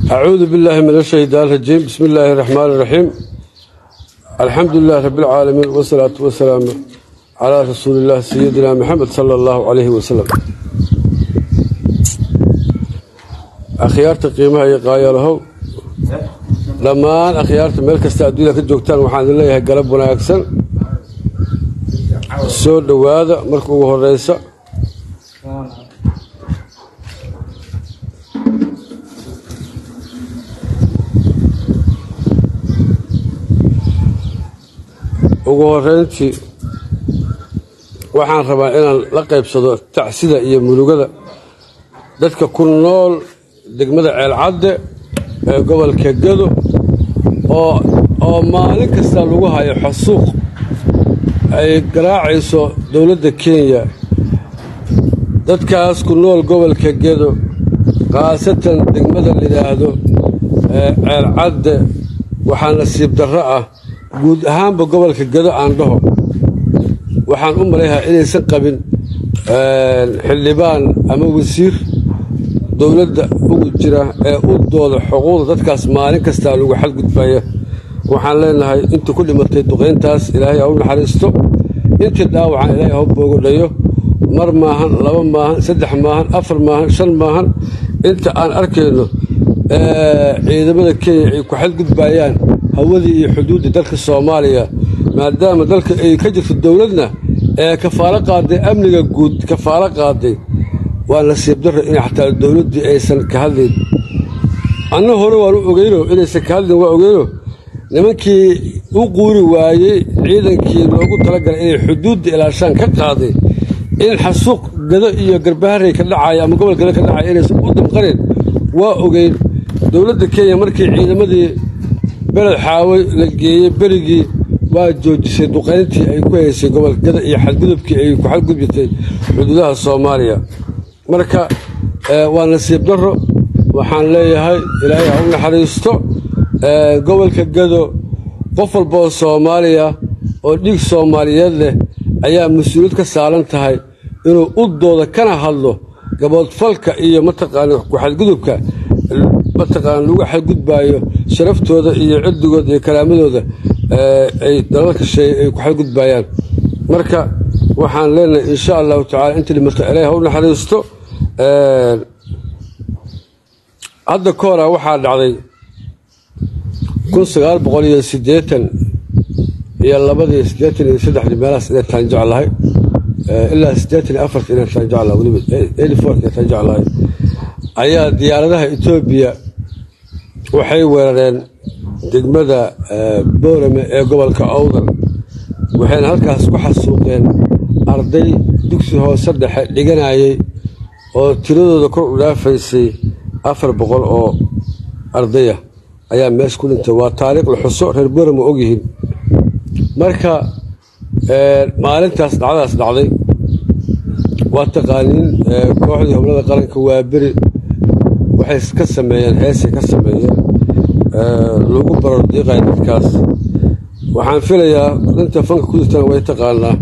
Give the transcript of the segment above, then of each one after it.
أعوذ بالله من الشيطان الرجيم بسم الله الرحمن الرحيم الحمد لله رب العالمين والصلاة والسلام على رسول الله سيدنا محمد صلى الله عليه وسلم أخيارت قيمها يقايا له dhammaan akhyaarta meel kasta adduunya ka joogtaan waxaan idin leeyahay galab wanaagsan soo dhowaada marka ugu horeysa ugu horeyntii waxaan rabaa inaan la qaybsado tacsida iyo mulugada dadka ku nool degmada ceelcadde ee gobolka gado oo oo maalin kasta lagu hayo xasuuq ay garaacayso dowladda kenya dadkaas ku nool gobolka gedo khaasatan degmada layidhaahdo ee ceelcadde waxaa nasiib darro ah guud ahaanba gobolka gedo aan dhaho waxaan u malayhaa inaysan qabin xildhibaan ama wasiir dowladda ugu jira ee u dooda xuquuqda dadkaas maalin kastaa lagu xadgudbaya waxaan leenahay intii ku dhimatay duqayntaas ilaahay ha u naxariisto intii dhaawacan ilaahay ha u boogodhayo mar maahan laba maahan saddex maahan afar maahan shan maahan inta aan arkayno ciidamada kenya ay ku xadgudbayaan hawadii iyo xuduuddii dalka soomaaliya maadaama dalka ay ka jirto dowladna ee kafaalo qaaday amniga guud kafaalo qaaday waa nasiib darro in xataa dowladdii aysan ka hadlayn anna hore waan u ogeyno inaysan ka hadlayn waa ogeyno nimankii u quuri waayey ciidankii loogu talagalay inay xuduudda ilaashaan ka qaaday in xasuuq gado iyo garbaharey ka dhacaya ama gobol gado ka dhacaya inaysan u damqanin waa ogeyn dowladda kenya markii ciidamadii beled xaaway la geeyey berigii waa joojisay duqayntii ay ku haysay gobolka gado iyo xadgudubkii ay ku xadgudbitay xuduudaha soomaaliya marka waa nasiib darro waxaan leeyahay ilaahay ha u naxariisto gobolka gado qof walbaoo soomaaliya oo dhiig soomaaliyeed leh ayaa mas-uuliyad ka saaran tahay inuu u dooda kana hadlo gaboodfalka iyo mataqaana ku-xadgudubka mataqaana lagu xadgudbaayo sharaftooda iyo cirdigooda iyo karaamadooda ay dalalka sheey ay ku xadgudbayaan marka waxaan leenahay insha allahu tacala intii dhimata ilaahay ha u naxariisto hadda ka hora waxaa dhacday kun sagaal boqol iyo siddeetan iyo labadii siddeetan iyo saddexdii meelahaas inay taan jeclahay ilaa siddeetan iyo afarta inay taan jeclahay weliba eighty four inay taan jeclahay ayaa diyaaradaha etoobiya waxay weerareen degmada boorame ee gobolka owdal waxayna halkaas ku xasuuqeen arday dugsi hoose dhexe dhiganayay oo tiradooda kor u dhaafaysay afar boqol oo ardaya ayaa meesha ku dhintay waa taariikh la xuso reer boorama ogyihiin marka maalintaas dhacdaas dhacday waa taqaaniin kooxdii howlada qaranka waa beri waxay ka sameeyeen heesay ka sameeyeen lagu barar diiqaya dadkaas waxaan filayaa dhinta fanka ku jirtana way taqaanaa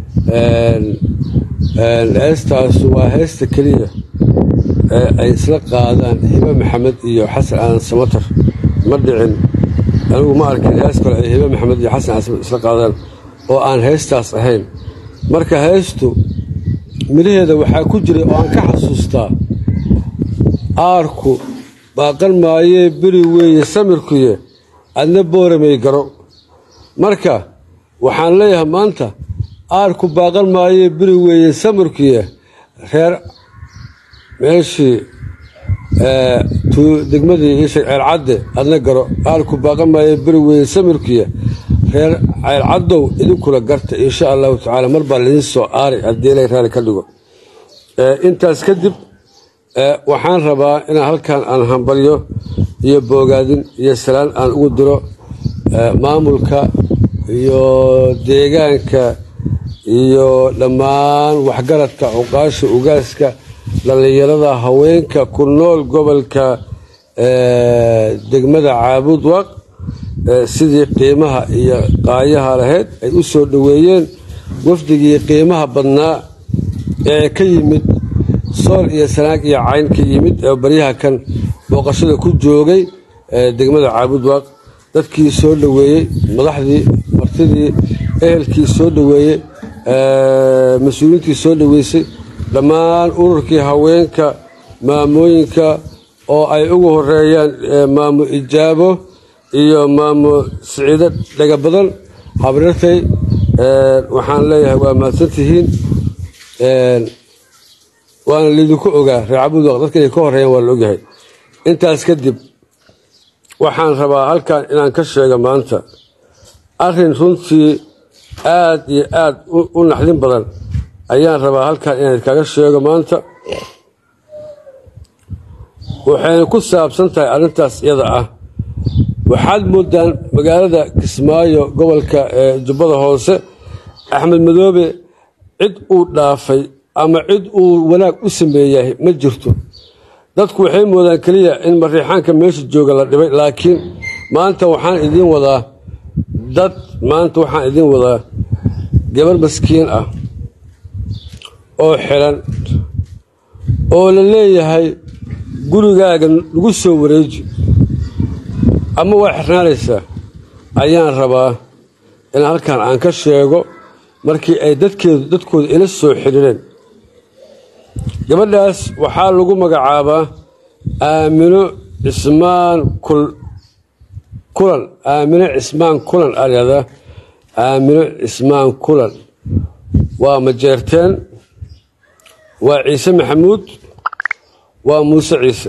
heestaas waa heesta keliya ee ay isla qaadaan hibe maxamed iyo xasan aadan samatar ma dhicin anigu ma arkin hees kale ay hibe maxamed iyo xasan aadan isla qaadaan oo aan heestaas ahayn marka heestu midhaheeda waxaa ku jiray oo aan ka xasuustaa aarku baaqan maayee beri weeye samirkuye adna booramay garo marka waxaan leeyahay maanta aarku baaqan maayee beri weeye samirkuye reer meeshii degmadii iisheeg ceelcadde adna garo aarku baaqan maayee beri weeye samirkuye reer ceelcaddow idinkula garta insha allahu tacaala mar baa lidiin soo aari haddii ilay raali ka dhigo intaas kadib waxaan rabaa inaan halkan aan hambalyo iyo boogaadin iyo salaan aan ugu diro maamulka iyo deegaanka iyo dhammaan waxgaradka cuqaasha ugaaska dhallinyarada haweenka ku nool gobolka degmada caabud waq sidii qiimaha iyo qaayaha lahayd ay u soo dhoweeyeen wafdigii qiimaha badnaa ee ka yimid sool iyo sanaag iyo cayn ka yimid ee baryaha kan booqashada ku joogay degmada caabudwaaq dadkii soo dhoweeyey madaxdii martidii ehelkii soo dhoweeyey mas-uuliyiintii soo dhoweysay dhammaan ururkii haweenka maamooyinka oo ay ugu horeeyaan maamo ijaabo iyo maamo siciido dhaga badan habrirtay waxaan leeyahay waa mahadsantihiin waana liidinku ogaa reer cabudwaq dadka inay ka horeeyaan waa la ogyahay intaas kadib waxaan rabaa halkan inaan ka sheego maanta arrin runtii aad iyo aad u naxdin badan ayaan rabaa halkan inaan kaga sheego maanta waxayna ku saabsan tahay arrintaas iyada ah waxaad moodaan magaalada kismaayo gobolka jubbada hoose axmed madoobe cid uu dhaafay ama cid uu wanaag u sameeyahay ma jirto dadku waxay moodaan keliya in mariixaanka meesha jooga la dhibay laakiin maanta waxaan idiin wadaa dad maanta waxaan idiin wadaa gabar maskiin ah oo xiran oo la leeyahay gurigaaga lagu soo wareeji ama waa xirnaanaysaa ayaan rabaa in halkan aan ka sheego markii ay dadkeedu dadkooda ila soo xidhiireen gabadhaas waxaa lagu magacaabaa aamino cismaan kulan aamino cismaan kulan alyada aamino cismaan kulan waa majeerteen waa ciise maxamuud waa muuse ciise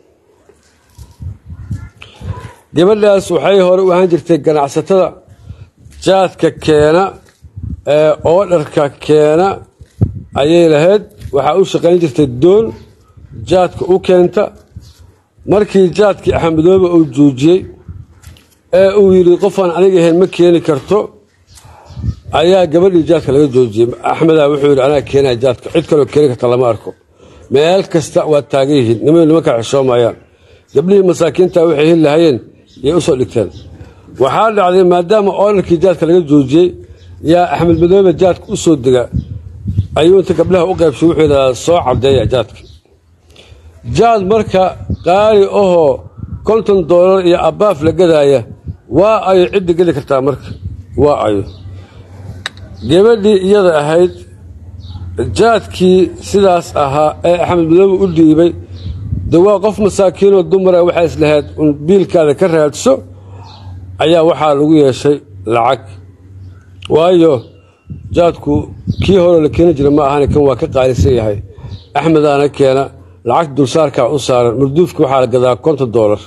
gabadhaas waxay hore u ahaan jirtay ganacsatada jaadka keena ee oodharka keena ayay lahayd waxaa u shaqayn jirtay doon jaadka u keenta markii jaadkii axmedoobe uu joojiyey ee uu yidhi qofaan aniga ahayn ma keeni karto ayaa gabadhii jaadka laga joojiyey axmedaa wuxuu yidhi anaa keenaya jaadka cid kaloo keeni karta lama arko meel kasta waa taagan yihiin niman nimankaa xishoomayaan gabdhihii masaakiinta waxay heli lahayeen yay u soo dhigteen waxaa dhacday maadaama oodharkii jaadka laga joojiyey yaa axmed madoobe jaadka u soo dega ayuu inta gabdhaha u qaybshay wuxuu yidhahdaa soo caddeeya jaadka jaad marka qaali ahoo konton doolar iyo abbaaf la gadaaya waa ayo cidda geli kartaa marka waa ayo gabadhii iyada ahayd jaadkii sidaas ahaa ee axmed madoobe u dhiibay de waa qof masaakiinoo dumara waxay islahayd un biilkaada ka raadso ayaa waxaa lagu yeeshay lacag waayo jaadku kii hore la keeni jira ma ahane kan waa ka qaalisan yahay axmedaana keena lacagta dulsaarkaa u saaran marduufka waxaa la gadaa konton doolar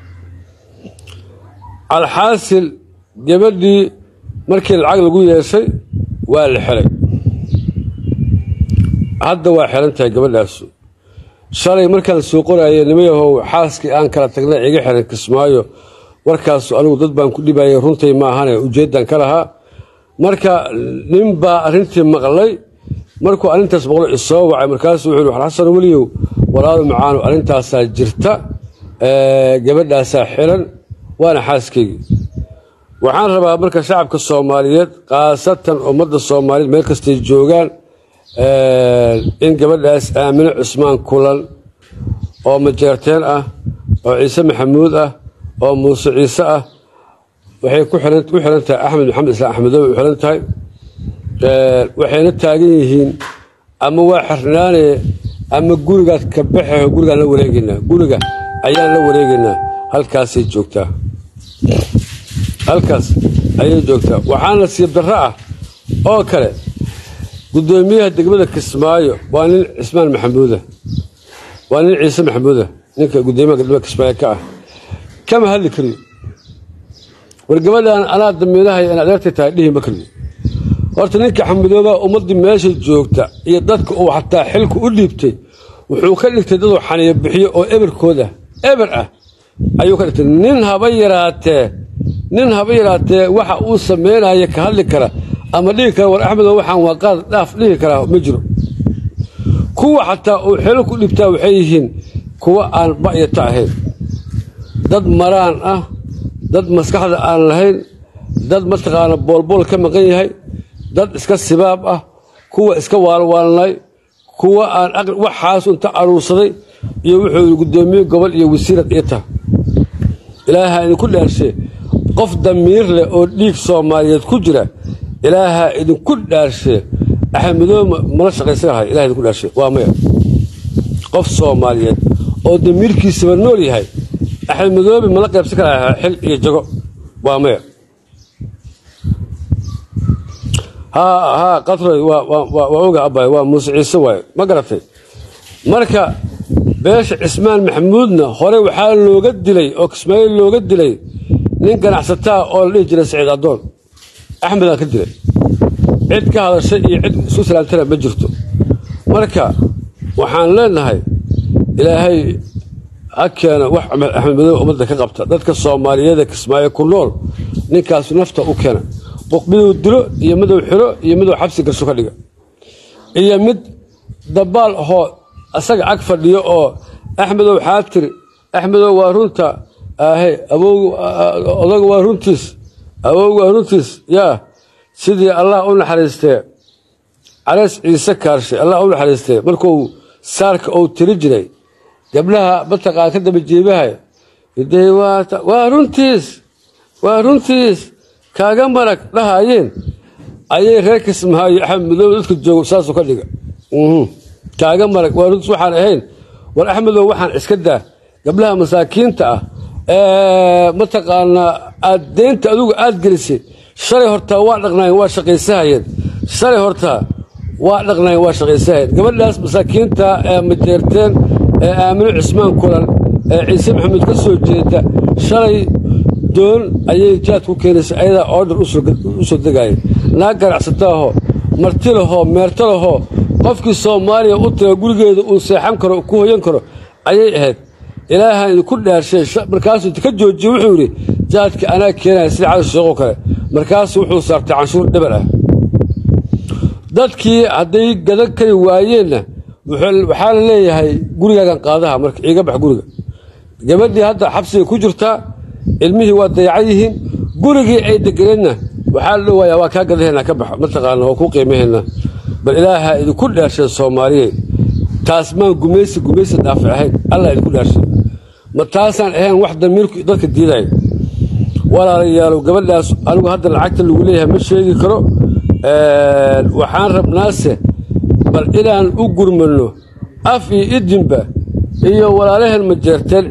alxaasil gabadhii markii lacag lagu yeeshay waa la xelay hadda waa xelan tahay gabadhaasu shalay markaan soo qoraaye nimayahow xaaskii aan kala tagnay iga xiran kismaayo warkaasu anigu dad baan ku dhibayay runtay ma ahane ujeeddan ka lahaa marka nin baa arrintii maqlay markuu arrintaas maqlo isoo wacay markaasuu wuxuu yidhi xasan weliyow walaalo macaanu arrintaasaa jirta gabadhaasaa xiran waana xaaskaygii waxaan rabaa marka shacabka soomaaliyeed khaasatan ummadda soomaaliyeed meel kastay joogaan in gabadhaas aamino cusmaan kulan oo majeerteen ah oo ciise maxamuud ah oo muuse ciise ah waxay ku xiran tahay axmed maxamed islaan axmedoobe u xiran tahay waxayna taagan yihiin ama waa xirnaane ama gurigaad ka baxeho gurigaan la wareegeynaa guriga ayaan la wareegeynaa halkaasay joogtaa halkaas ayay joogtaa waxaa nasiib darro ah oo kale guddoomiyaha degmada kismaayo waa nin cismaan maxamuuda waa nin ciise maxamuuda ninka guddoomiyaha degmada kismaayo ka ah kama hadli kariyo war gabadhaan anaa damiinahay in adeertay tahay dhihi ma kariyo horta ninka xamudooba ummaddii meesha joogta iyo dadka uu xataa xilku u dhiibtay wuxuu ka dhigtay daduu xaniyo bixiyo oo eberkooda eber ah ayuu ka dhigtay nin haba yaraatee nin haba yaraatee waxa uu sameynaya ka hadli kara ama dhihi kara war axmedow waxaan waa qaad dhaaf dhihi karaa ma jiro kuwa xataa uu xilo ku dhibtaa waxay yihiin kuwa aan ba'yata ahayn dad maraan ah dad maskaxda aan lahayn dad mataqaana boolbool ka maqan yahay dad iska sibaab ah kuwa iska waalwaalnay kuwa aan waxaas inta aruursaday iyo wuxuu guddoomiye gobol iyo wasiirad iita ilaaha idinku dhaarshe qof damiir leh oo dhiig soomaaliyeed ku jira ilaaha idinku dhaarshe axmedoobe mala shaqaysanahay ilaha idinku dhaarshe waa maya qof soomaaliyeed oo damiirkiisaba nool yahay axmedoobe mala qaybsan kara xil iyo jago waa maya haa qatroy waa oga abay waa muuse ciise waaye ma garatay marka beesha cismaan maxamuudna hore waxaa looga dilay oo kismaayiil looga dilay nin ganacsataa oo la dhihi jiray saciid addoon axmedaan ka dilay cid ka hadashay iyo cid isu salaamtana ma jirto marka waxaan leenahay ilaahay ha keena wax axmed madow ummadda ka qabta dadka soomaaliyeeda kismaayo ku nool ninkaasu nafta u keena miduu dilo iyo miduu xiro iyo miduu xabsi gasho ka dhiga iyo mid dabaal ahoo asaga ag fadhiyo oo axmedow xaatiri axmedow waa runta ahe odaga waa runtiis awowga waa runtiis yaa sidii allah u naxariistee caleys ciise kaarshe allah u naxariistee markuu saarka uu tiri jiray gabdhaha mataqaan ka daba jeebahay waa runtiis waa runtiis kaaga marag dhahaayeen ayay reer kismaayo axmed madow dadka joogo saasuu ka dhiga kaaga marag waa runtiis waxaan ahayn war axmedow waxaan iska daa gabdhaha masaakiinta ah ee mataqaanaa aad deynta adugu aad gelisay shalay hortaa waa dhaqnaayeen waa shaqaysahayeen shalay hortaa waa dhaqnaayeen waa shaqaysahayeen gabadhaas masaakiinta ee majeerteen ee aamino cismaan kulan ee ciise maxamuud ka soo jeeda shalay doon ayay jaad ku keenaysa ayadaa oodhar u soo degaaya naag ganacsataahoo marti lahoo meerto lahoo qofkii soomaaliya u taga gurigeeda uu seexan karo ku hoyan karo ayay ahayd ilaahan idinku dhaarshay markaasuu ka joojiye wuxuu yidhi jaadka anaa keenaya sida cali sheekoo kale markaasuu wuxuu saartay canshuur dhibar ah dadkii hadday gadan kari waayeenna waxaa la leeyahay gurigaagan qaadaha marka iiga bax guriga gabadhii hadda xabsiga ku jirtaa ilmihii waa dayacan yihiin gurigii ay degeneedna waxaa la dhowaayaa waa kaa gadaheenna ka bax mataqaana waa ku qiimaheenna bal ilaaha idinku dhaarshay soomaaliye taas maan gumaysi gumaysi dhaafi ahayn allah idinku dhaarshay ma taasaan ahayn wax damiirku dadka diidaya walaalayaalow gabadhaas anigu hadda lacagta lagu leeyahay ma sheegi karo waxaan rabnaase bal inaan u gurmanno af iyo idinba iyo walaalaheen majeerteen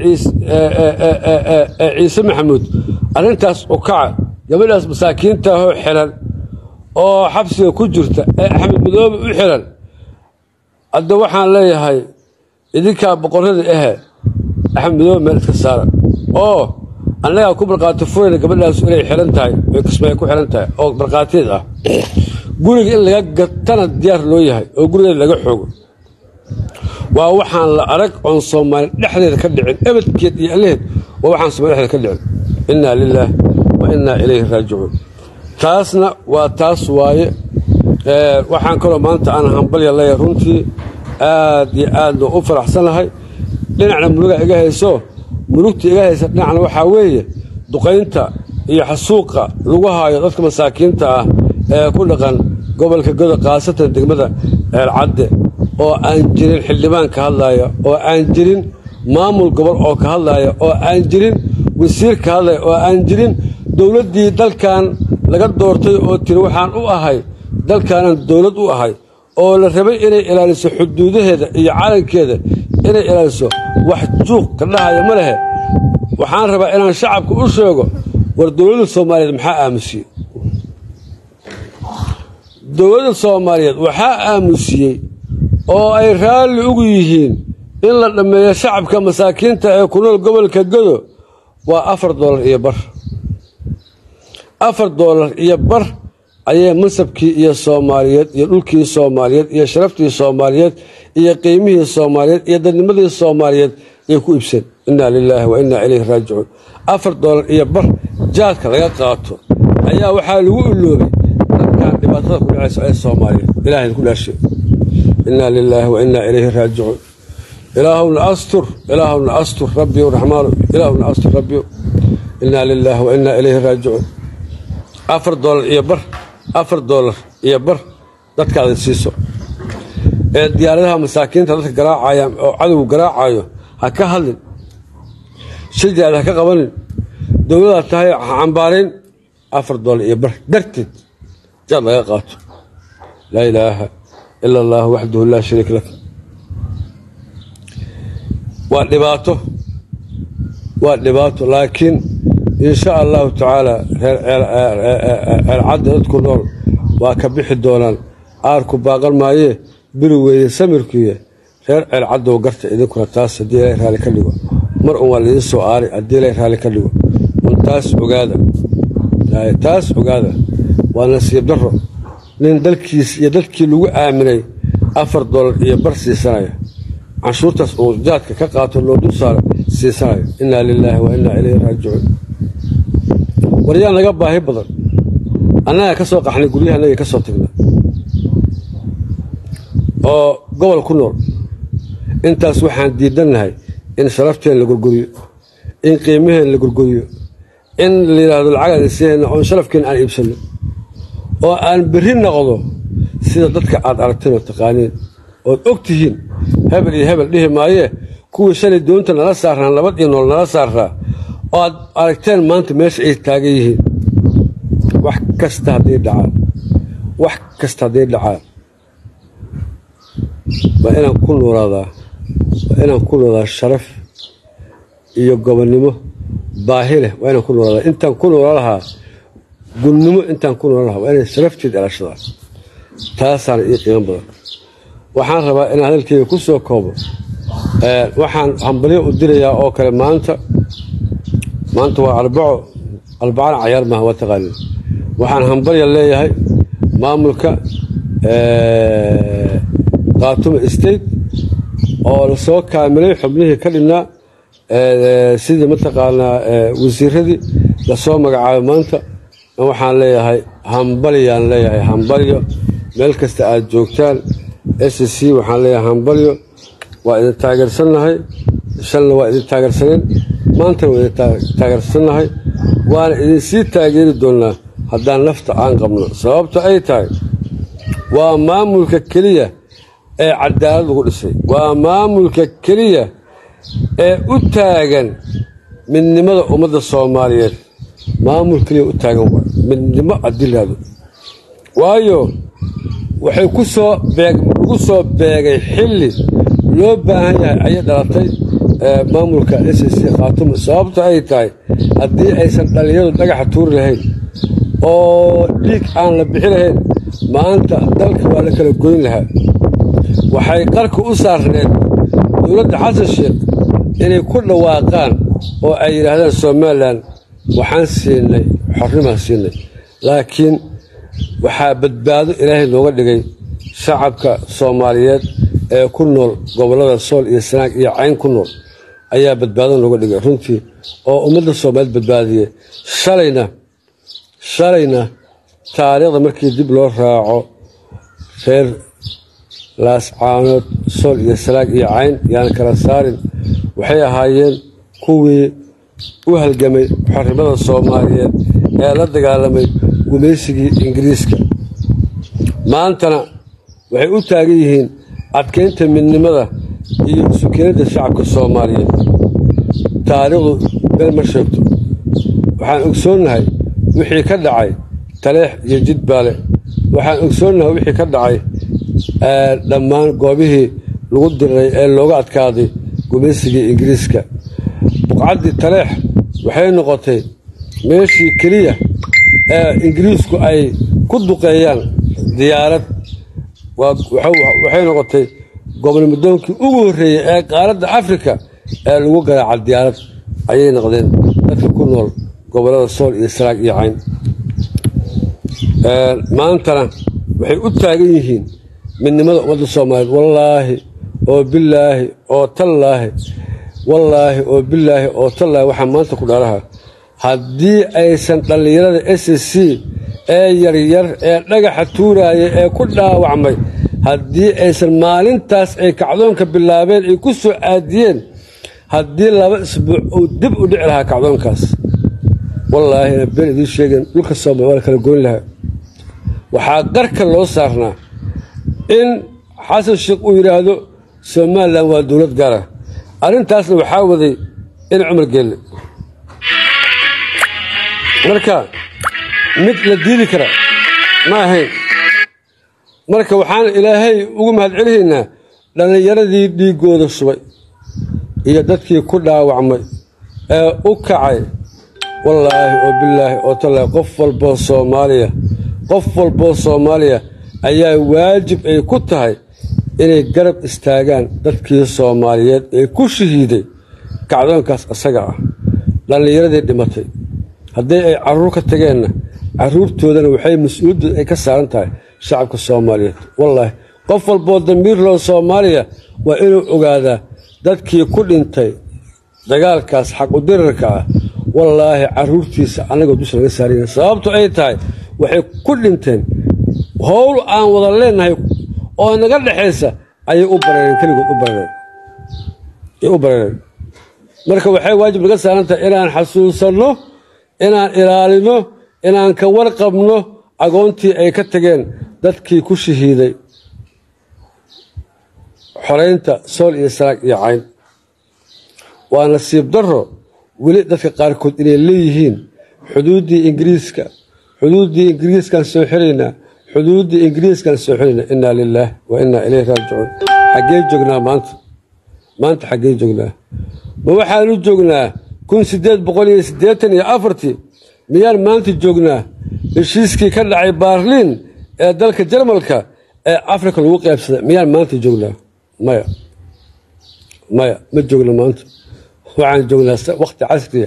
ciise maxamuud arrintaas u kaca gabadhaas masaakiintaahoo xilan oo xabsiga ku jirta ee axmed madoobe u xilan hadda waxaan leeyahay idinkaa boqorrada ahe axmed madoobe meel iska saara oo annagaa ku markhaati furayna gabadhaas inay xilan tahay oy kismaayo ku xilan tahay oo markhaatiyeed ah guriga in laga gatana diyaar loo yahay oo gurigeeda laga xoogo waa waxaan la arag oon soomaali dhexdeeda ka dhicin ebadkeed iyo allaheed waa waxaan somaali dhexdeeda ka dhicin innaa lilaah wa innaa ilayhi raajicuun taasna waa taas waaye waxaan kaloo maanta aan hambalya leeyahay runtii aad iyo aadna u faraxsanahay dhinacna muruga iga hayso murugta iga haysa dhinacna waxaa weeye duqaynta iyo xasuuqa lagu haayo dadka masaakiinta ah ee ku dhaqan gobolka godo khaasatan degmada ceelcadde oo aan jirin xildhibaan ka hadlaaya oo aan jirin maamul gobol oo ka hadlaaya oo aan jirin wasiir ka hadlaya oo aan jirin dowladdii dalkan laga doortay oo tiri waxaan u ahay dalkaanaan dowlad u ahay oo la rabay inay ilaaliso xuduudaheeda iyo calankeeda inay ilaaliso wax juuq ka dhahaya ma lehe waxaan rabaa inaan shacabka u sheego war dowladda soomaaliyeed maxaa aamusiyey dowladda soomaaliyeed waxaa aamusiyey oo ay raalli ugu yihiin in la dhammeeyo shacabka masaakiinta ee ku nool gobolka godo waa afar doolar iyo bar afar doolar iyo bar ayay mansabkii iyo soomaaliyeed iyo dhulkii soomaaliyeed iyo sharaftii soomaaliyeed iyo qiimihii soomaaliyeed iyo dadnimadii soomaaliyeed ay ku ibseen innaa lilaahi wa innaa ilayhi raajicuun afar doolar iyo bar jaadka laga qaato ayaa waxaa lagu iloobay dadkan dhibaatada ku dhacaysa ee soomaaliyeed ilahay ku dhaashe innaa lilaahi wa innaa ilayhi raajicuun ilaahowna astur ilaahowna astur rabbiyow raxmaanu ilaahowna astur rabbiyow innaa lilaahi wa innaa ilayhi raajicuun afar doolar iyo bar afar doolar iyo bar dadkaada siiso ee diyaaradaha masaakiinta dadka garaacaya oo cadowgu garaacayo ha ka hadlin shirjaada ha ka qabanin dowladaad tahay ha cambaarayn afar doollar iyo bar darteed jaad laga qaato laa ilaaha ila allah waxdahu laa shariik lak waa dhibaato waa dhibaato laakiin insha allahu tacaala reer ceelcadda dadku nool waa ka bixi doonaan aarku baaqan maayee biri weeye samirkuiyo reer ceelcaddow garta idinkuna taas haddii ilay raalli ka dhigo mar un waa laydin soo aaray haddii ilay raalli ka dhigo un taas ogaada taas ogaada waa nasiib darro nin dalkiis iyo dadkii lagu aaminay afar dollar iyo bar siisanaya canshuurtaas uu jaadka ka qaato loo dul saaro siisanayo innaa lilaahi wa innaa ilayhi raajicuun waryaa naga baahi badan annaga ka soo qaxnay guryahanagii ka soo tagna oo gobol ku nool intaas waxaan diidannahay in sharafteen la gurguriyo in qiimaheen la gurguriyo in la yidhaahdo lacagaan isiihayna oon sharafkeen aan iibsanno oo aan berri noqdo sida dadka aad aragteen oo taqaaniin ood og tihiin hebel iyo hebel dhihi maayee kuwii shalay doonta nala saarnaan nabad iyo nool nala saarraa oo aad aragteen maanta meesha ay taagan yihiin wax kasta hadday dhacaan wax kasta hadday dhacaan waa inaan ku noolaadaa waa inaan ku noolaadaa sharaf iyo gobonnimo baahi leh waa inaan ku noolaadaa intaan ku noola lahaa gunnimo intaan ku noola lahaa waa inay sharafteed elashadaa taasaana ii qiimo badan waxaan rabaa inaan hadalkeyga ku soo koobo waxaan hambalyo u dirayaa oo kale maanta maanta waa arbaco arbacana cayaar maaha waa taqaanin waxaan hambalya leeyahay maamulka khaatumo state oo lasoo kaamilay xubnihii ka dhinnaa sidii mataqaanaa wasiiradii lasoo magacaabay maanta waxaan leeyahay hambalyaan leeyahay hambalyo meel kasta aad joogtaan s c waxaan leeyahay hambalyo waa idin taageersannahay shalna waa idin taageersaneen maantana waa idin taageersannahay waana idinsii taageeri doonnaa haddaan nafta aan qabno sababto ay tahay waa maamulka keliya ee cadaalad lagu dhisay waa maamulka keliya ee u taagan midnimada ummadda soomaaliyeed maamul keliya u taagan waay midnimo adilaado waayo waxay ku soo beeg lagu soo beegay xilli loo baahan yahay ayay dhalatay maamulka s c khaatumo sababto ay tahay haddii aysan dhallinyadu dhagaxa tuuri lahayn oo dhiig aan la bixi lahayn maanta dalka waa la kala goyn lahaa waxay qarka u saarneed dowladda xasan sheekh inay ku dhawaaqaan oo ay yidhaahdaan somalilan waxaan siinay xornimaan siinay laakiin waxaa badbaado ilaahay nooga dhigay shacabka soomaaliyeed ee ku nool gobollada sool iyo sanaag iyo cayn ku nool ayaa badbaado nooga dhigay runtii oo ummadda soomaaliyeed badbaadiyey shalayna shalayna taariikhda markii dib loo raaco reer laascaanood sool iyo salaag iyo cayn yaan kala saarin waxay ahaayeen kuwii u halgamay xornimada soomaaliyeed ee la dagaalamay gumaysigii ingiriiska maantana waxay u taagan yihiin adkaynta midnimada iyo sukinadda shacabka soomaaliyeed taariikhdu been ma sheegto waxaan ogsoonnahay wixii ka dhacay taleex iyo jidbaale waxaan ogsoonnahay wixii ka dhacay dhammaan goobihii lagu diriray ee looga adkaaday gumaysigii ingiriiska buqcaddii taleex waxay noqotay meeshii keliya ee ingiriisku ay ku duqeeyaan diyaarad waxay noqotay gobolnimadoonkii ugu horreeyey ee qaaradda afrika ee lagu garaaca diyaarad ayay noqdeen dadka ku nool gobollada sool iyo saraag iyo cayn maantana waxay u taagan yihiin midnimada ummadda soomaaliyeed wallaahi oo bilaahi oo tallaahi wallaahi oo bilaahi oo tallaahi waxaa maanta ku dhaaraha haddii aysan dhallinyarada s c ee yaryar ee dhagaxa tuuraaya ee ku dhaawacmay haddii aysan maalintaas ay kacdoonka bilaabeen ay ku soo aadiyeen haddii laba isbuuc uu dib u dhici lahaa kacdoonkaas wallaahina been idiin sheegeen dhulka soomaaliya waa la kala goyn lahaa waxaa qarka loo saarnaa in xasan sheekh uu yidhaahdo somalilan waa dowlad gaara arrintaasna waxaa waday in cumar geelle marka mid la diidi kara ma ahayn marka waxaan ilaahay ugu mahadcelinaynaa dhallinyaradii dhiiggooda shubay iyo dadkii ku dhaawacmay ee u kacay wallaahi oo bilaahi oo tallaahi qof walboo soomaaliya qof walboo soomaaliya ayaa waajib ay ku tahay inay garab istaagaan dadkii soomaaliyeed ee ku shahiiday kacdoonkaas isaga ah dhallinyaradii dhimatay haddii ay carruur ka tageenna carruurtoodana waxay mas-uuliyaddu ay ka saaran tahay shacabka soomaaliyeed wallaahi qof walboo damiir loo soomaaliya waa inuu ogaadaa dadkii ku dhintay dagaalkaas xaqudirarka ah wallaahi carruurtiisa annagoo dusha laga saaraya sababto ay tahay waxay ku dhinteen howl aan wada leenahay oo naga dhexaysa ayay u bareereen keligood u bareereen ay u bareereen marka waxay waajib naga saaran tahay inaan xasuusanno inaan ilaalino inaan ka warqabno agoontii ay ka tageen dadkii ku shahiiday xoraynta sool iyo saraag iyo cayn waa nasiib darro weli dadka qaarkood inay leeyihiin xuduuddii ingiriiska xuduuddii ingiriiskaan soo xiraynaa xuduuddii ingiriiskaan soo xiraynaa innaa lilaah wa innaa ilayhi raajicuun xaggee joognaa maanta maanta xaggee joognaa ma waxaanu joognaa kun siddeed boqol iyo siddeetan iyo afartii miyaan maanta joognaa heshiiskii ka dhacay baarliin ee dalka jarmalka ee afrika lagu qaybsaday miyaan maanta joognaa maya maya ma joogno maanta waxaan joognaa wakhti casriya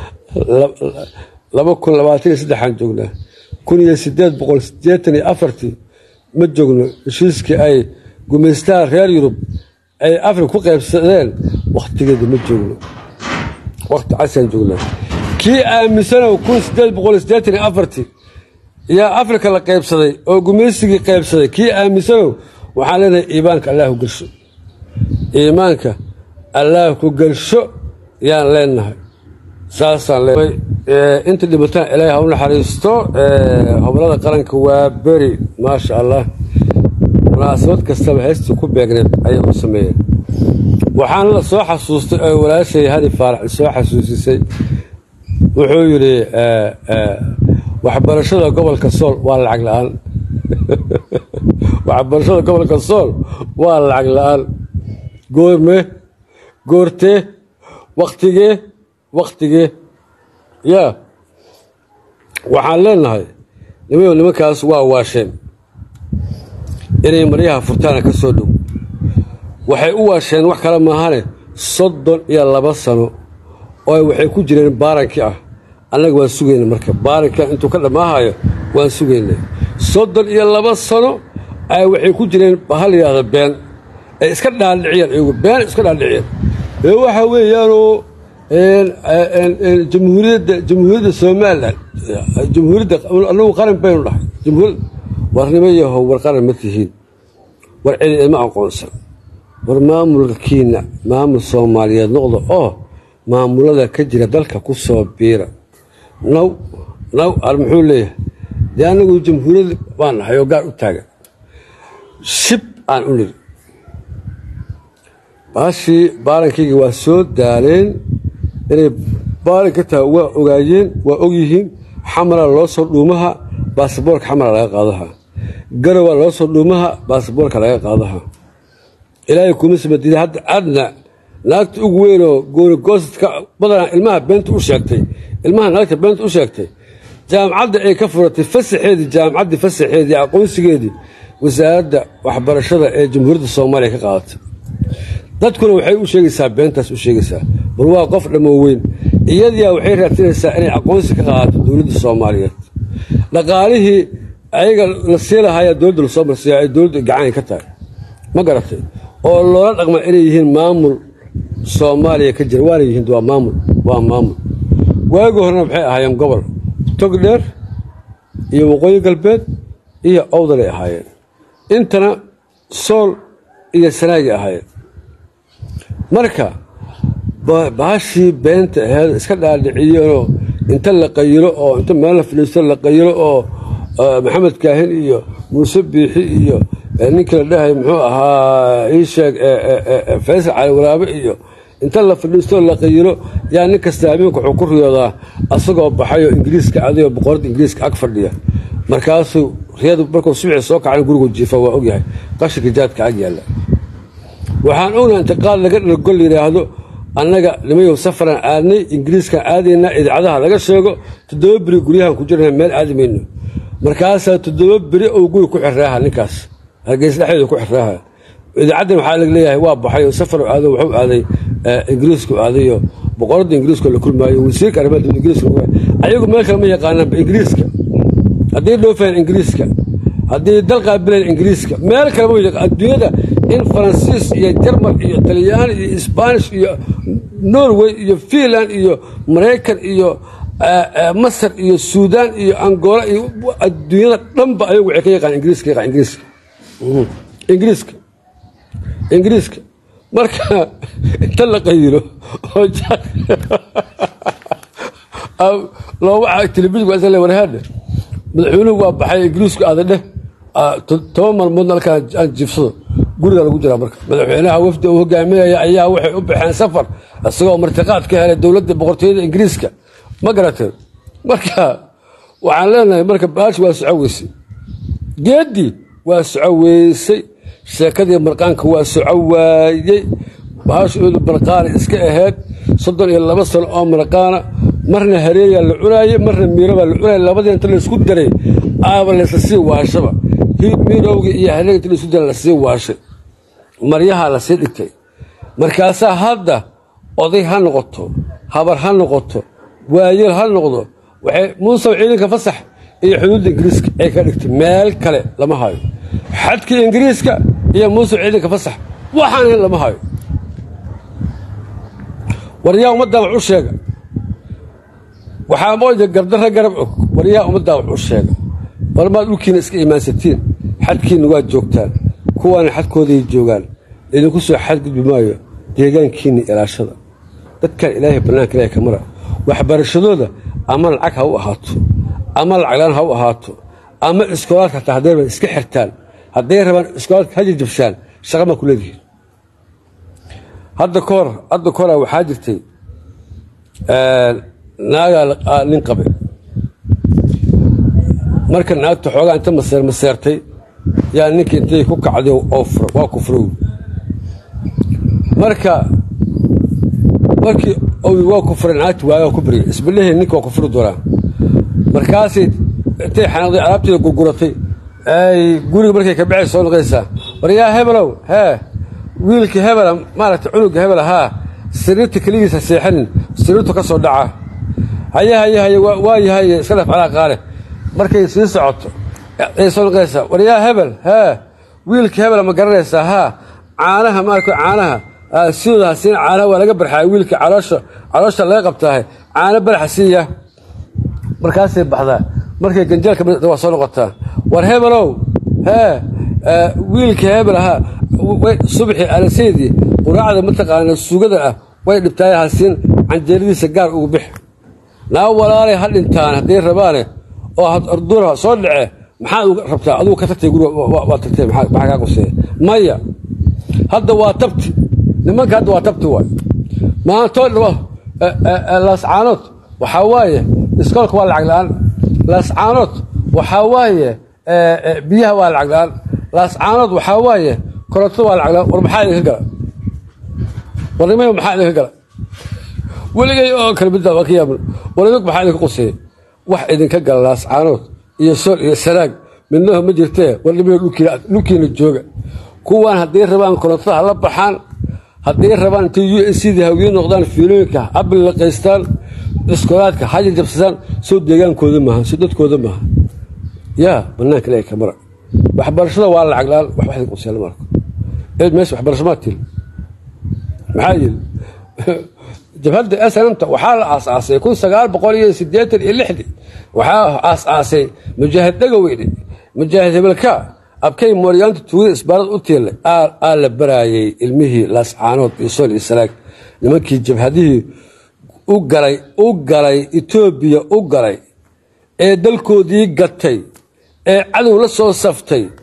laba kun labaatan iyo saddexaan joognaa kun iyo siddeed boqol siddeetan iyo afartii ma joogno heshiiskii ay gumaystaha reer yurub ay afrika ku qaybsadeen wakhtigeeda ma joogno wakhti casriaan joognaa kii aaminsanow kun siddeed boqol siddeetan iyo afartii yaa afrika la qaybsaday oo gumaysigii qaybsaday kii aaminsanow waxaan leenahay iimaanka allah ku gelsho iimaanka allah ku gelsho yaan leenahay saasaan leenahay inta dhimataan ilaahay ha u naxariisto hoblada qaranka waa beri maasha allah munaasabad kastaba heystii ku beegneed ayay u sameeyeen waxaana la soo xasuustay oo walaashay hadi faarax soo xasuusisay wuxuu yidhi waxbarashada gobolka sool waa lacag la-aan waxbarashada gobolka sool waa lacag la-aan goorme goortee wakhtigee wakhtigee yaa waxaan leenahay nimayo nimankaas waa waasheen inay maryaha furtaana ka soo dhow waxay u waasheen wax kale maahane soddon iyo laba sano oo waxay ku jireen baarankii ah annaga waan sugayna marka baaranka intuu ka dhammaahayo waan sugaynay soddon iyo laba sano ay waxay ku jireen hal yidhaahda been ay iska dhaadhiciyeen iyagu been iska dhaadhiciyeen ee waxa weeyaanoo jamhuuriyadda jamhuuriyadda somalilan jamhuuriyadda annagu qaran baynu dhahay jamhuuriyad warnimo yahow war qaran ma tihiin war celi idma aqoonsan war maamulkiina maamul soomaaliyeed noqda oo maamulada ka jira dalka ku soo biira naw naw al muxuu leeyahay dee annagu jamhuuriyad baan nahay oo gaar u taagan shib aan u niri baashii baarankayga waa soo daaleen inay baaran ka tahay waa ogaayeen waa ogyihiin xamara loo soo dhuumaha baasaboorka xamara laga qaadaha garowa loo soo dhuumaha baasaboorka laga qaadaha ilaahay kuma samadiida hadda adna naagta ugu weynoo goonigoostadka badanaa ilmaha beenta u sheegtay ilmaha naagta beenta u sheegtay jaamacadda ay ka furatay fasaxeedii jaamacaddii fasaxeedii aqoonsigeedii wasaaradda waxbarashada ee jamhuuriyadda soomaaliya ka qaadatay dadkuna waxay u sheegaysaa beentaas u sheegaysaa bal waa qof dhammo weyn iyadiyaa waxay raadsanaysaa inay aqoonsi ka qaadato dowladda soomaaliyeed dhaqaalihii ayaga la sii lahayaa dowladda lasoo marsiiya ay dowladda gacanay ka tahay ma garatay oo loola dhaqma inay yihiin maamul soomaaliya ka jira waana yihiin waa maamul waa maamul waagi horena waxay ahaayeen gobol togdheer iyo waqooyi galbeed iyo owdalay ahaayeen intana sool iyo sanaagay ahaayeen marka baashii beenta aheed iska dhaadhiciyeenoo inta la qayilo oo inta meel la fadhiisto la qayilo oo maxamed kaahin iyo muuse biixi iyo ninkii la dhahay muxuu ahaa ii sheeg faysal cali waraabe iyo inta la fadhiistoo la qayilo yaa nin kasta habeenka wuxuu ku riyoodaa asagoo baxayoo ingiriiska adayoo boqorada ingiriiska ag fadhiya markaasuu riyadu markuu subixii soo kacan gurigu jiifa waa ogyahay qashinka jaadka ag yaalla waxaan ognaha intiqaad laga dhalgol yidhaahdo annaga nimayow safaran aadnay ingiriiskan aadaynaa idaacadaha laga sheego toddoba beri guryahan ku jirna meel aadi mayno markaasaa toddoba beri ou guri ku xirraaha ninkaas hargeys dhexdeeda ku xirraaha idaacaddan waxaa lag leeyahay waa baxay oo safar aado wuxuu aaday ingiriisku aadayo boqoradda ingiriiska la kulmaayo wasiirka arrimaha dowladda ingiriiska ayagu meel kale ma yaqaanaanba ingiriiska haddii dhoofaan ingiriiska haddii dal qaabilaan ingiriiska meel kale ma yaqaan adduunyada in faransiis iyo jarmal iyo talyaani iyo isbaanish iyo norway iyo fiinland iyo maraykan iyo masar iyo suudaan iyo angola iyo adduunyada dhanba ayagu waxay ka yaqaan ingiriiska yaqaan ingiriiska ingiriiska ingiriiska marka inta la qayilo oo looga telefishinka waa isla warhaadhe madaxweynuhu waa baxay ingiriisku aada dheh toban maalmoodna halkaan aan jiifsado guriga lagu jiraa marka madaxweynaha wafdi uu hogaaminaya ayaa waxay u baxeen safar isagoo martiqaad ka helay dowladda boqortooyada ingiriiska ma garateen marka waxaan leenahay marka baashi waa soco weysay geeddii waa soco weysay sheekadii marqaanka waa soco waayey bahashu idu marqaana iska ahayd soddon iyo laba sano oo marqaana marna hareeyaa la cunaayey marna miirobaa la cunaayay labadii inta laysku daray aaba laysa sii waashaba miirowgii iyo hareega inta laysku daray lasii waashay maryahaa lasii dhigtay markaasaa hadda oday ha noqoto habar ha noqoto waayeel ha noqdo waxay muusaw ciidanka fasax iyo xuduudda ingiriiska ay ka dhigtay meel kale lama hayo xadkii ingiriiska iyo muusaw ciidanka fasax waxaan ahayn lama hayo waryaa ummaddaa wax u sheega waxaa mooja gardarra garab og waryaa ummaddaa wax u sheega warmaad dhulkiina iska imaansatiin xadkiinna waad joogtaan kuwaana xadkooday joogaan idinku soo xadgudbi maayo deegaankiinna ilaashada dadkan ilaahay bannaanka ilahay ka mara waxbarashadooda ama lacag ha u ahaato ama lacaglaan ha u ahaato ama iskoolaadka hataa hadday rabaan iska xirtaan hadday rabaan iskoolaadka ha jajabshaan shaqa maa ku leedihiin hadda ka hor hadda ka hora waxaa jirtay naagaa nin qabe marka naagta xoogaa inta maseer maseertay yaa ninkii intay ku kacday oo fura waa ku furow marka markii waa ku furay naagti waagaa ku baryay isbadhehey ninka waa ku furi doonaa markaasay intay xanaaqday alaabteeda gurguratay ay guriga markay ka baxay soo noqonaysaa war yaa hebelow hee wiilka hebela maaragtay cunuga hebela haa sariirta keligiisa seexanin sariirtu ka soo dhaca haye haye haye waa yahay iska dhaf calaa qaale markay sii socoto ay soo noqonaysaa war yaa hebel hee wiilka hebela ma garanaysaa haa caanaha maarka caanaha sidooda hasiina caanaha waa laga barxaaya wiilka caloosha caloosha laga qabtaahay caano baraxa siiya markaasay baxdaa markay ganjeelka waa soo noqotaa war hebelow hee wiilka hebel ahaa subaxii alaseydii quraacda mataqaana sugada ah way dhibtaay hasiin canjeeradiisa gaar ugu bix naa walaalay ha dhintaan hadday rabaane oo arduura soo dhace maxaad rabtaa adugu ka tagtay guriga waa tagtay maxaa kaa quseeya maya hadda waa tabti nimanka hadda waa tabti waay maantoo dhabo laascaanood waxaa waaye iskoolka waa lacag la-aan laascaanood waxaa waaye biyaha waa lacag la-aan laascaanood waxaa waaye korontada waa lacag la-aan war maxaa idinka gala warnimay maxaa idinka gala weligay oo kale middaa waa ka yaaban war idinku maxaa idinka quseeya wax idinka gala laascaanood iyo sool iyo sanaag midnaho ma jirtee warnimay dhulkiina jooga kuwaan hadday rabaan korontada hala baxaan hadday rabaan intay u s cda hawiye noqdaan fiilooyinka habil laqaystaan iskoolaadka ha jajabsadaan soo deegaankooda maaha soo dadkooda maaha yaa banaanka ilahay kamara waxbarashada waa lacag la-aan wax waxdin quseela marka eed meesha waxbarasho maa tiri maxaa yidhi jabhadda snmta waxaa la aasaasay kun sagaal boqol iyo sideetan iyo lixdii waxaa aasaasay mujaahid dhagaweyne mujaahid hebelka abkay mooryaanta tuugada isbaarada u tiilay aa la baraayay ilmihii laascaanood iyo sool iyo sanaag nimankii jabhadihii u galay u galay etoobiya u galay ee dalkoodii gatay ee cadow la soo saftay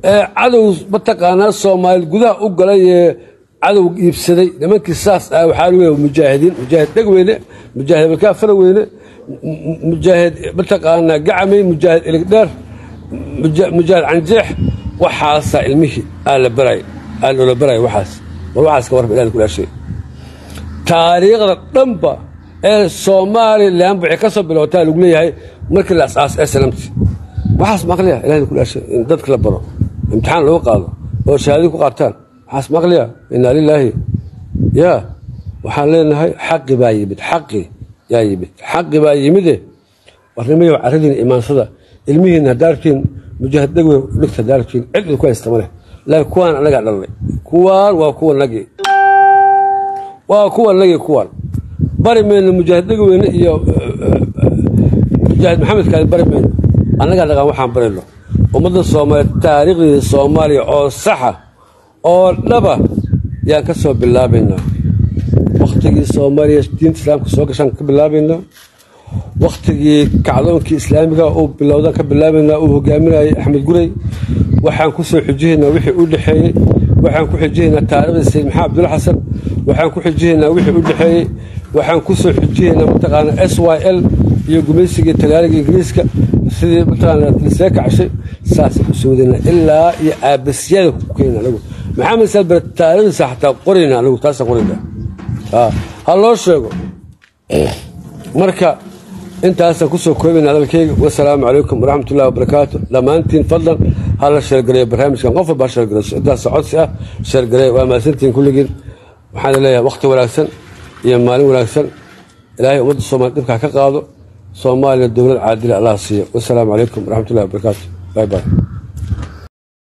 ee cadow mataqaanaa soomaali gudaha u galay ee cadow iibsaday nimankii saas ah waxaa lagu leeyahay mujaahidiin mujaahid dhegweyne mujaahid balkaa faraweyne mujaahid mataqaanaa gacamey mujaahid iligdheer mujaahid canjeex waxaasaa ilmihii aa la baray aa loola baraya waxaas war waxaas ka warba ilahi kulaashay taariikhda dhanba ee somalilan waxay ka soo bilowtaa lagu leeyahay markii la asaas ee salamti waxaas maqliya ilahi kulaashay in dadka la baro imtixaan lagu qaado oo shahaadii ku qaataan waxaas maqliya inaa lilaahi yaa waxaan leenahay xaqi baa yimid xaqi yaa yimid xaqi baa yimide warnimayo caradiin imaansada ilmihiin hadaartiin mujaahid dhegwe dhigta hadaartiin cid idinku haysta ma leh laakiin kuwaan annagaa dhalnay kuwaan waa kuwa nagii waa kuwa nagii kuwaan bari mayno mujaahid dhegweyne iyo mujaahid maxamedkaadi bari mayno annagaa dhaqaan waxaan barayno ummadda soomaaliya taariikhdii soomaaliya oo saxa oo dhaba yaan ka soo bilaabaynaa wakhtigii soomaaliya diinta islaamka soo gashaan ka bilaabaynaa wakhtigii kacdoonkii islaamiga uu bilowdaan ka bilaabaynaa uu hogaaminayay axmed gurey waxaan ku soo xujihaynaa wixii u dhexeeyey waxaan ku xujihaynaa taariikhdii sayid maxamed abdulla xasan waxaan ku xujihaynaa wixii u dhexeeyey waxaan ku soo xujihaynaa mataqaana s y l iyo gumaysigii talyaaniga ingiriiska sidii mataqaana lisee kacshay saasay ku soo wadayna ilaa iyo aabasyada ku keenna anagu maxamed salbar taariikhdiisa xataa qorayna anagu taasaan qorayna ha loo sheego marka intaasaan kusoo koobayna hadalkeyga wasalaamu calaykum waraxmat ullahi wabarakaatu dhammaantiin fadlan ha la sheergareeyo barnaamijkan qof walba ha sheergareyso intaas codsi ah sheergareeya waa mahadsantihiin kulligiin waxaan leeyahay wakhti wanaagsan iyo maalin wanaagsan ilaahay ummadda soomaliya dhibkaa ka qaado soomaaliya dowlad caadila allah siiyo wasalaamu calaykum waraxmat ullahi wabarakaatu bay bay